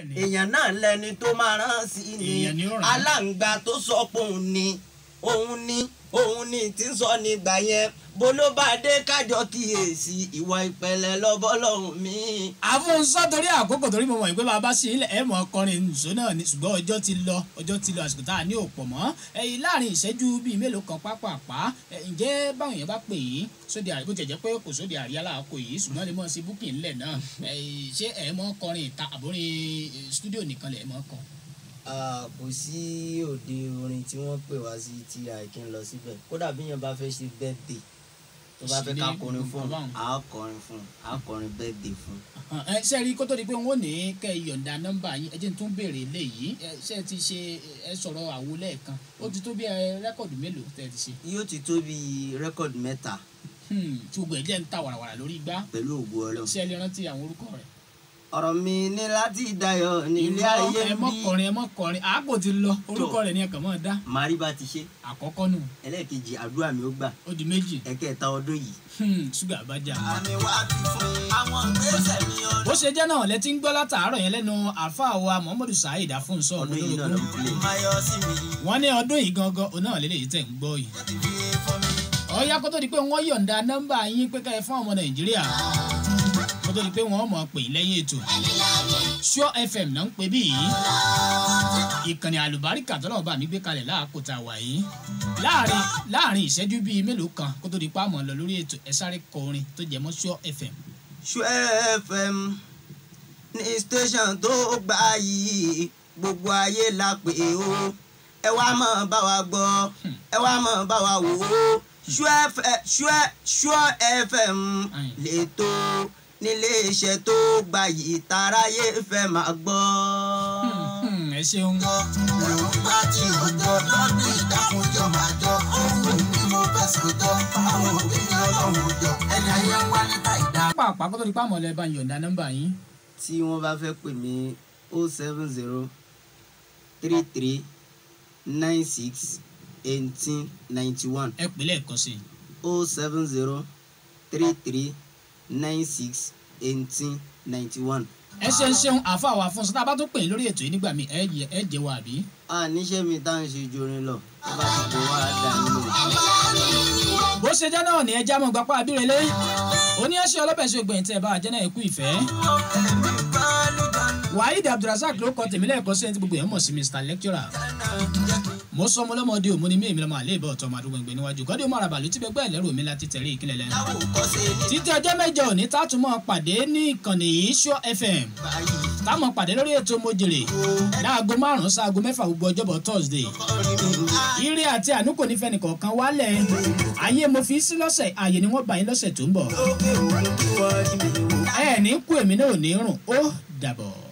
Bẹ́ẹ̀ni. èèyàn náà lẹni tó máa rán sí ni Èèyàn ni ó rán. aláǹgbá tó sọ pé òun ni òun ni òun ni tí ń sọ nígbà yẹn bó ló bá dé kájọ kíyèsí ìwà ìpẹ̀lẹ́ lọ́bọ́lọ́hún mi. àfúnsọ torí àkókò torí mo mọ̀ pé bàbá sí ilẹ̀ ẹ̀ mọ̀ ọkọrin nìṣó náà ni ṣùgbọ́n ọjọ́ ti lọ ọjọ́ ti lọ àsìkò tá a ní òpọ̀ mọ́ ẹ̀yìn láàrin ìṣẹ́jú bíi mélòó kan pápápá ẹ̀, ǹjẹ́ báwọn èèyàn bá pè yín sóde àríyá bó tiẹ̀ jẹ́ pé kò sóde àríyá láàkó yìí ṣùgbọ́n lè mọ̀ sí búkì ńlẹ̀ náà ẹ̀yìn, ṣé ẹ̀ mọ̀ kọrin ìta àbórin stúdíò nìkan lẹ̀ mọ̀ kọ. Ah, kò sí òde orin tí wọ́n pè wá sí tí àìkí ń lọ síbẹ̀ kódà bí yẹn bá fẹ́ ṣe birthday tó bá fẹ́ ká Sí, kọrin fún un báwọn. à á kọrin fún un à á kọrin birthday fún un. ẹ ṣe rí kó tó di pé wọn ò ní kẹ́ ẹ yọ̀ǹda nọ́mbà yín ẹ jẹ́ n tún béèrè léyìí ẹ ṣe ti ṣe ẹ sọ̀rọ̀ àwo lẹ́ẹ̀kan ó ti tó bí ẹ rẹ́kọ̀dù mélòó tẹ́ ẹ ti ṣe yóò ti tó bí rẹ́kọ̀dì mẹ́ta Hmm, tí gbogbo ẹ̀ jẹ́ ń ta wàràwàrà lórí igbá pẹ̀lú ògo ọlọ́run. ṣé ẹ lè rántí àwọn orúkọ rẹ̀. ọ̀rọ̀ mi ní láti dayọ̀ nílé ayé ẹ mọ́ bí kọrin ẹ mọ́ kọrin àákò ti lọ orúkọ rẹ̀ ni ẹ kàn mọ́ dá màríbá ti ṣe àkọ́kọ́ nù ẹlẹ́ẹ̀kejì àdúrà mi ó gbà ó di méjì ẹ̀kẹta ọdún yìí. Hmm, ṣúgà bá jà. àmì wá ti fún àwọn gbèsè mi bó ṣe jẹ́ náà lẹ́tí ń gbọ́ látàárọ̀ yẹn lẹ́nu àáfàá wa muhammadu saheed afúnṣọ ọdún yìí náà ló ń pilẹ̀. máyọ̀ sí mi wọ́n ní ọdún yìí gangan òun náà lélẹ́yìí tẹ̀ ń gbọ́ yìí. ti fi fún mi. ọ̀ya kó tó di pé wọ́n yọ̀ǹda nọ́mbà yín pé ká ẹ fún ọmọ nàìjíríà kó tó di pé wọ́n mọ̀ pé lẹ́yìn ètò Sure FM náà ń pè bí yìí ìkànnì àlùbáríkà tọ́lọ́ bá mi gbé kalẹ̀ láàkó tá a wà yìí láàrin láàrin ìṣẹ́jú bíi mélòó kan kó tó di pa àmọ́ lọ lórí ètò ẹ sáré kọ orin tó jẹ mọ́ Sure FM Sure FM ní station tó gbà yìí gbogbo ayé la pè ó ẹ wá mọ̀ bá wa gbọ́ ẹ wá mọ̀ bá wa wò ó Sure F- Sure Sure FM Ayin. lètò nílé iṣẹ́ tó gbà yìí taráyé fẹ́ máa gbọ́. Hmm, ẹ ṣeun èròǹgbà tí òjò lọ́dún ìdákunjọ máa jọ ohun ni mo fẹ́ sọjọ́ àwọn òbí mi ọlọ́run òjò ẹni ayé ń wá níta ìdá. pàápàá kó tó di pa àmọ́ lọ ẹ bá ń yọ̀ǹda nọ́mbà yín tí wọ́n bá fẹ́ pè mí o seven zero three three nine six eighteen ninety one ẹ pè lẹ́ẹ̀kan sí i o seven zero three three nine six eighteen ninety one. ẹ ṣeun ṣeun àfa àwọn afúnṣe tá a bá tún pè é lórí ètò yìí nígbà míì ẹ jẹ ẹ jẹ wa àbí. a níṣẹ́ mi tá à ń ṣe jorin lọ tó bá ti kó wá dà nínú. bó ṣe jẹ́ náà ni ẹ já mọ́ gbapá abírẹ́lẹ́ oníyẹ́sẹ̀ ọlọ́bẹ̀ ṣe gbẹ̀yìn tẹ́ ẹ bá wa jẹ́ náà ẹ kú ìfẹ́. waheed abdulrasaq ló kọ tèmi lẹ́ẹ̀kọ́ sí ẹni tí gbogbo ẹ̀ mọ̀ sí mr lecturer. mo sọ ọmọ ọlọ́mọdé òmu ni mí èmi lọ́mọ àlẹ́ ìbá ọ̀tọ̀ ọmọ àdúgbò ìgbẹ́ níwájú kọ́dé ọmọ àràbà ló ti bẹ́gbẹ́ ẹ̀lẹ́rù mi láti tẹ̀lé ìkílẹ̀ lẹ́nu. títí ọjọ́ mẹ́jọ òní tátùmọ̀ pàdé ní ìkànnì yìí Sure FM táwọn pàdé lórí ètò mojèrè láago márùn-ún sáago mẹ́fà gbogbo ọjọ́bọ̀ thursday ire àti àánú kò ní fẹ́ni kọ̀ọ̀kan wálẹ̀ ayé mo fi sí lọ́sẹ̀ ààyè ni wọ́n bá yín lọ́sẹ̀ tó ń bọ̀ lókè òun kí wọ́n jí mi wò. ẹ ní kú èmi náà ò ní rùn ó dàbọ̀.